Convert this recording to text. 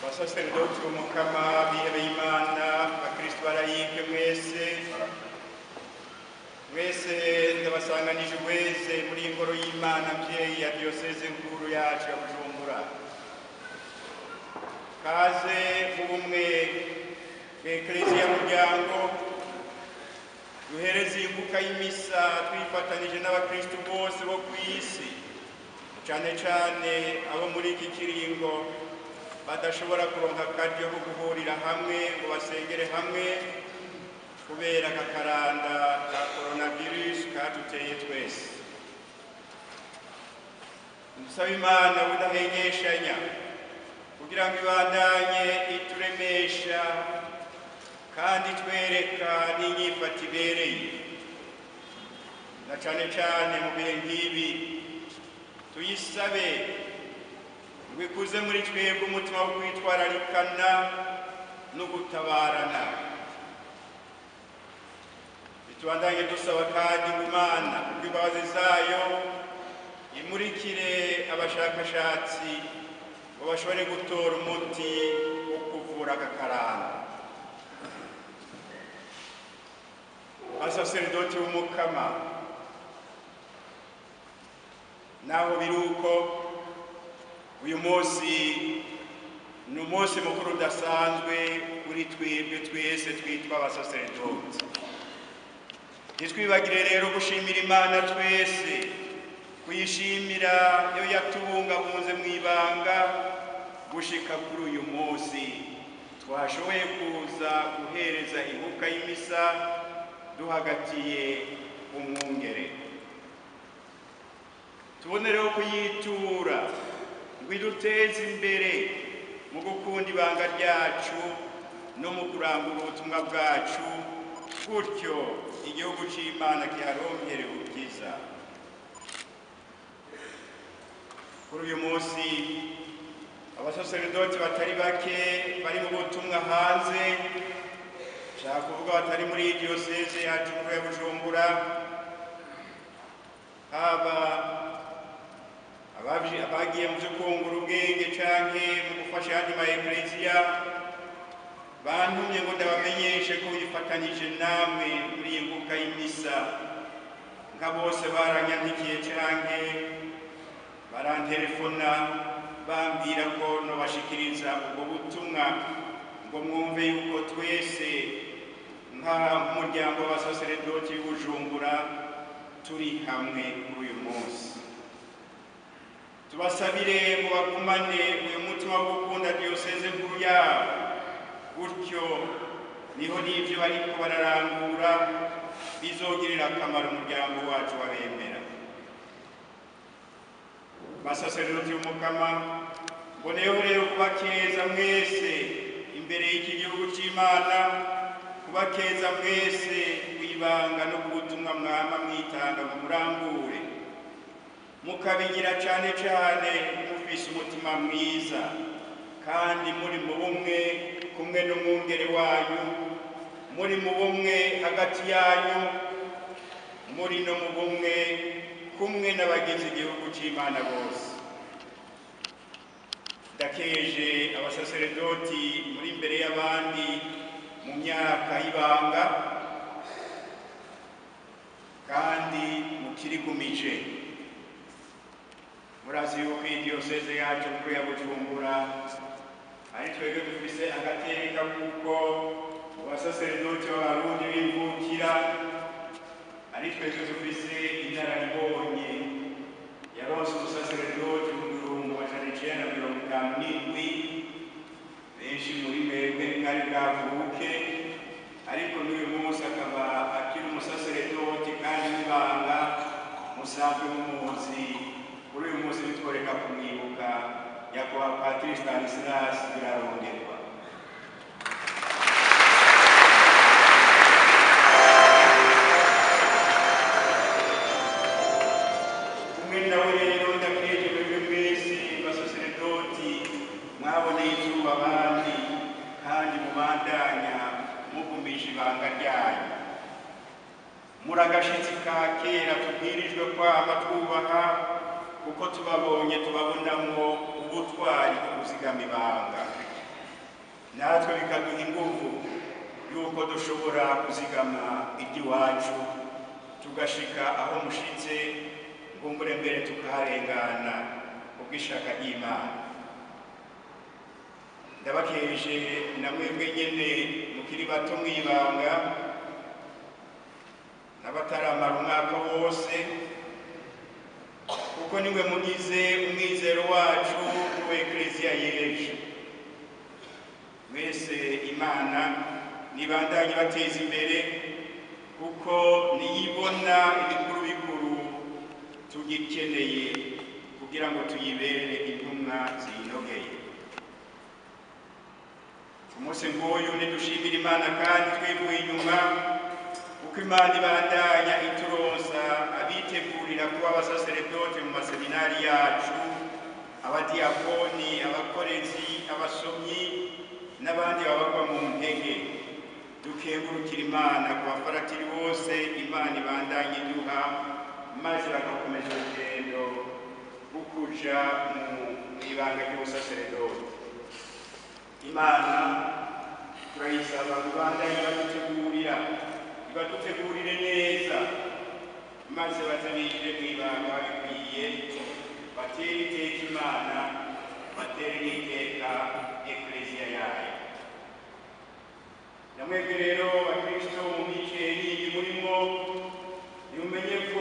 basaserdoti umukama bihebeye imana bakristo barayike mwese mwese ndabasanganije wese muri iyi ngoro y'imana mvyeyi ya diyoseze nkuru yacu ya bujumbura kaze mu bumwe bw'ekleziya muryango duhereze imbuga y'imisa twifatanije n'abakristo bose bo ku isi cane cane abo muri iki kiringo badashobora kuronka akaryo ko guhurira hamwe ngo basengere hamwe kubera akakaranda ka coronavirus kaduteye twese dusaba imana budahengeshanya kugira ngo ibandanye ituremesha kandi twereka n'inyifato ibereye na cane cane mu bihe nk'ibi tuyisabe ngo ikuze muri twebwe umutima wo kwitwararikana no gutabarana bitubandanye dusaba kandi ngo imana kubw'imbabazi zayo imurikire abashakashatsi ngo bashobore gutora umuti wo kuvura agakaranga asaseridoti w'umukama naho biri uko uyu munsi ni umunsi mukuru udasanzwe kuri twebwe twese twitwa abasaseridoti ntitwibagire rero gushimira imana twese kuyishimira iyo yatubungabunze mu ibanga gushika kuri uyu munsi twashoboye kuza guhereza ibuka y'imisa duhagatiye umwungere tubonereho kuyitura ngo iduteze imbere mu gukunda ibanga ryacu no mu kurangura ubutumwa bwacu gutyo igihugu cy'imana kiharonkere ubwiza kuri uyu munsi abasaseredoti batari bake bari mu butumwa hanze nshaka kuvuga batari muri iyi diyoseze yacu nkuru ya bujumbura haba abagiye mu byo kungura ubwenge canke mu gufasha ayandi ma ekleziya bantumye ngo ndabamenyeshe ko bifatanije namwe muri iyi mbuga y'imisa nka bose baranyandikiye canke barantelefona bambwira ko nobashikiriza ubwo butumwa ngo mwumve yuko twese nk'umuryango w'abasaseredoti b'ubujumbura turi hamwe kuri uyu munsi tubasabire ngo bagumane uyu mutima wo gukunda diyoseze nkuru yabo gutyo niho n'ibyo bariko bararangura bizogirira akamaro umuryango wacu wabemera basaseredoti b'umukama mboneyeho rero kubakeza mwese imbere y'iki gihugu c'imana kubakeza mwese kwibanga no kubutumwa mwama mwitanga mu murambure mukabigira cane cane mufise umutima mwiza kandi muri mu bumwe kumwe n'umwungere wanyu muri mu bumwe hagati yanyu muri no mu bumwe kumwe n'abagize igihugu c'imana bose ndakeje abasaseredoti muri imbere y'abandi mu myaka y'ibanga kandi mukirigumije murazi yuko iyi diyoseze yacu nkuru ya bujumbura ari twebwe dufise agateka kuko abasaseredoti b'abarundi b'imvukira ari twebwe dufise inararibonye yaronse umusaseredoti mu bihumbi amajana icenda mirongo itanu n'indwi benshi muri mwebwe kari bwavuke ariko n'uyu munsi akaba akiri umusaseredoti kandi w'ibanga musanzwe mumuzi kuri uyu munsi bitworeka kumwibuka nyakubahwa patiri stanislas biraronderwa kumwe nawe rero ndakeje mwebwe mwese basaseredoti mwaboneye izuba abandi kandi mubandanya mugumisha ibanga ryanyu muri agashitsi ka kera tubwirijwe kwama twubaha kuko tubabonye tubabonamwo ubutwari bwo kuzigama ibanga natwe bikaduha inguvu yuko dushobora kuzigama iby'iwacu tugashika aho mushitse ngumbure mbere tukaharengana ubw'ishaka ry'imana ndabakeje na mwebwe nyene mukiri bato mwibanga n'abataramara umwaka wose kuko niwe mugize umwizero wacu n'uwa ekleziya y'ejo mwese imana nibandanye bateza imbere kuko niyibona ibikuru bikuru tugikeneye kugira ngo tuyibere intumwa ziyinogeye ku munsi nk'uyu ntidushimire imana kandi twivuye inyuma kuko imana ibandanya ituronsa abitegurira kuba abasaseredote mu maseminari yacu abadiyakoni abakorezi abasomyi n'abandi babagwa mu ntege dukengurukira imana ku bafaratiri bose imana ibandanye iduha maze bagakomeza urugendo rwo kuja mu ibanga ry'ubusaseredote imana turayisaba ngo ibandanye badutegurira ibadutegurire neza maze batabinjire mu ibanga babikwiye batere iteka imana batere n'iteka ekleziya yayo namwebwe rero bakristo mu mice yindi murimo nimumenye ko